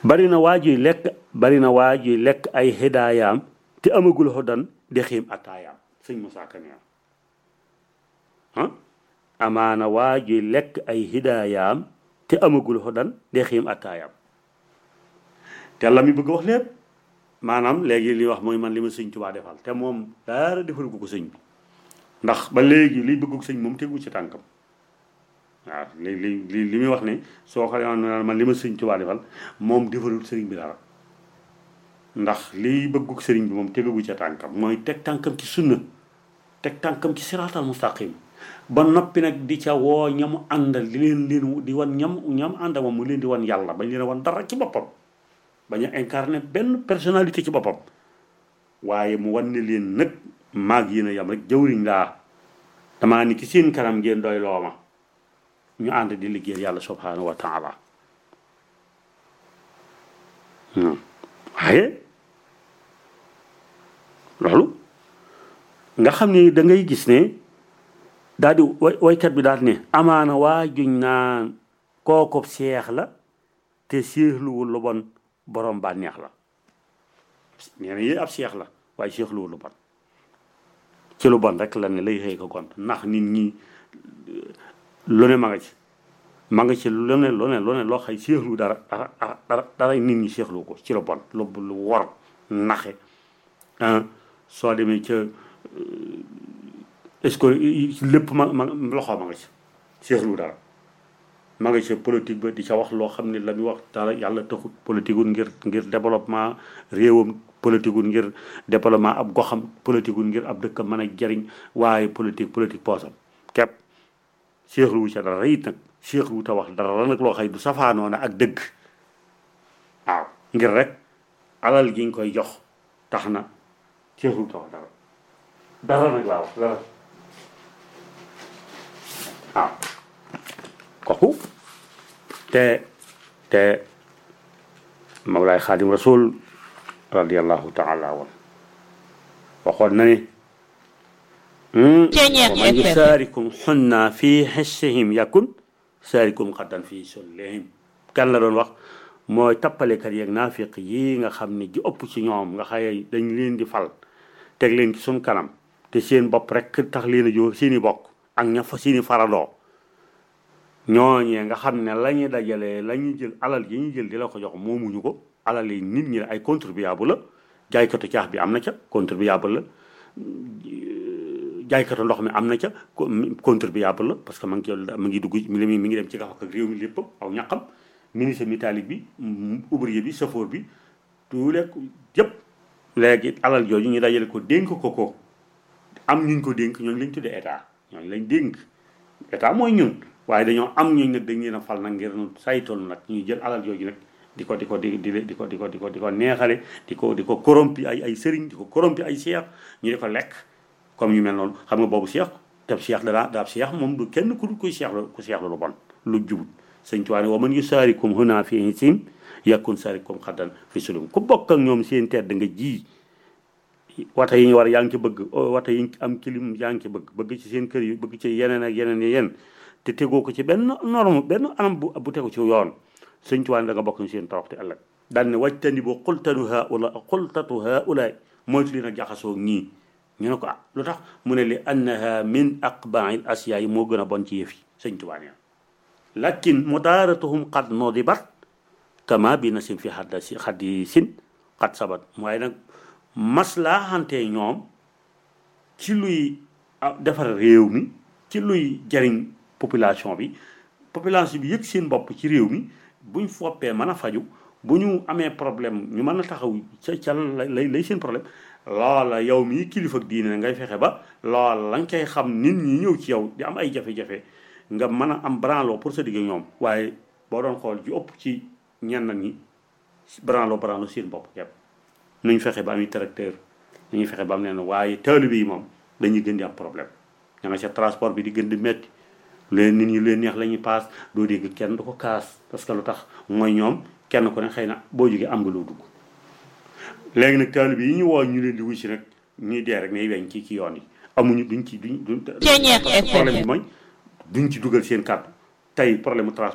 bari na waa juy lekk bari na waa juy lekk ay hidaayaam te amagul xodan di xiim attaayaam sëñ Moussa Ka nee ah amaana waa juy lekk ay hidaayaam te amagul xodan di xiim attaayaam te la mi bëgg wax lépp maanaam léegi li wax mooy man li ma sëñ Tuubaa defal te moom dara defal ko ko sëñ bi ndax ba léegi liy bëgg sëñ moom tegu ci tànkam waaw li li li li muy wax ne soo xoolee man li ma sëñ Tuubaa defal moom defalul sëriñ bi dara ndax liy bëggug sëriñ bi moom tegagu ca tànkam mooy teg tànkam ci sunna teg tànkam ci siraatal mustaqim ba noppi nag di ca woo ñamu àndal di leen leen di wan ñam ñam àndal moom mu leen di wan yàlla bañ leen a wan dara ci boppam bañ a incarné benn personnalité ci boppam waaye mu wan ne leen nag maag yéen a yam rek jëwriñ laa damaa ni ki seen kanam ngeen doy looma ñu ànd di liggéeyal yàlla subhanahu wa taala waaye loolu nga xam ni da ngay gis ne daal di way waykat bi daal ne amaana waa juñ naan kooku seex la te seexluwul lu bon borom bànneex la nee na yéen ab seex la waaye seexluwul lu bon ci lu bon rek la ne lay xëy ko gont ndax nit ñi lu ne ma nga ci ma nga ci lu ne lu ne lu ne loo xay seexlu dara dara dara dara nit ñi seexlu ko ci lu bon lu lu wor naxe soo demee ca est-ce que lépp ma ma loxo ma nga ci seexlu dara ma nga ci politique ba di ca wax loo xam ne la muy wax dara yàlla taxut politique wul ngir ngir développement réewam politique wul ngir développement ab goxam politique wul ngir ab dëkkam mën a jariñ waaye politique politique poosam képp seexlu wu ca dara it nag seexlu wu ta wax dara nag loo xëy du safaanoona ak dëgg waaw ngir rek alal gi nga koy jox tax na seexlu wu ta wax dara dara nag laa wax dara waaw kooku te te Mawlaay Xaadim Rasul radiallahu taala wan waxoon na ne waman yusaarikum xunna fi xissihim yakun saarikum xaddan fi sullihim kan la doon wax mooy tappalekat yeeg naafiq yi nga xam ne ji ëpp ci ñoom nga xaye dañ leen di fal teg leen ci suñ kanam te seen bopp rek tax leen a jóg seeni bokk ak ña fa seeni faradoo ñooñee nga xam ne la ñuy dajalee la ñuy jël alal yi ñuy jël di la ko jox moomuñu ko alal yi nit ñi ay contribuable la jaaykatu caax bi am na ca contribuable la jaaykatu ndox mi am na ca contribuable la parce que ma ngi ma ngi dugg mi mi ngi dem ci gafak ak réew mi lépp aw ñaqam ministre métallique bi ouvrier bi chauffeur bi tous les yëpp léegi alal jooju ñu dajale ko dénk ko ko am ñuñ ko dénk ñooñu lañ tuddee état ñooñu lañ dénk état mooy ñun waaye dañoo am ñooñu nag dañ leen a fal nag ngir saytoon nag ñuy jël alal jooju nag di ko di ko di di di ko di ko di ko di ko neexale di ko di ko corrompi ay ay sëriñ di ko corrompi ay seex ñu di ko lekk comme ñu mel noonu xam nga boobu seex te seex danaa daab seex moom du kenn ku kuy seex ku seex lu bon lu jubut sëñ Tuubaa ne wa man yusaarikum huna fi hisim yakun saarikum xaddan fi sulum ku bokk ak ñoom seen tedd nga ji wata yi ñu war yaa ngi ci bëgg wata yi am kilim yaa ngi ci bëgg bëgg ci seen kër yi bëgg ci yeneen ak yeneen yi yeneen te tegoo ko ci benn norme benn anam bu bu tegu ci yoon sëñ Tuubaa ne da nga bokk ñu seen toroxte ëllëg daal ne wajtani bu xultanu haula xultatu haula moytu leen a jaxasoo ñii ñu ne ko ah lu tax mu ne li annaha min aqbail asiya yi moo gën a bon ci yëf yi sëñ Tuubaa ne lakin mudaaratuhum qad nodibat kama bi nasim fi xadda si xaddi sin xat sabat waaye nag maslaaxante ñoom ci luy defar réew mi ci luy jariñ population bi population bi yëg seen bopp ci réew mi buñ foppee mën a faju bu ñu amee problème ñu mën a taxaw ca ca lay lay seen problème loola yow mii kilifa ak diine ngay fexe ba loola la nga koy xam nit ñi ñëw ci yow di am ay jafe-jafe nga mën a am branlo pour sa digg ñoom waaye boo doon xool ju ëpp ci ñenn ñi branlo branlo seen bopp képp nuñ fexe ba am tracteur nañuy fexe ba am leen waaye taalibe yi moom dañuy gën di am problème ña nga ca transport bi di gën di metti leen nit ñi leen neex la ñuy paas doo dégg kenn du ko kaas parce que lu tax mooy ñoom kenn ku ne xëy na boo jógee am nga loo dugg léegi nag taalibe yi ñu woo ñu leen di wuy si nag ñuy dee rek ne weñ ci ci yoon yi amuñu duñ ci duñ duñ problème bi mooy duñ ci dugal seen kàddu tey problème mu transport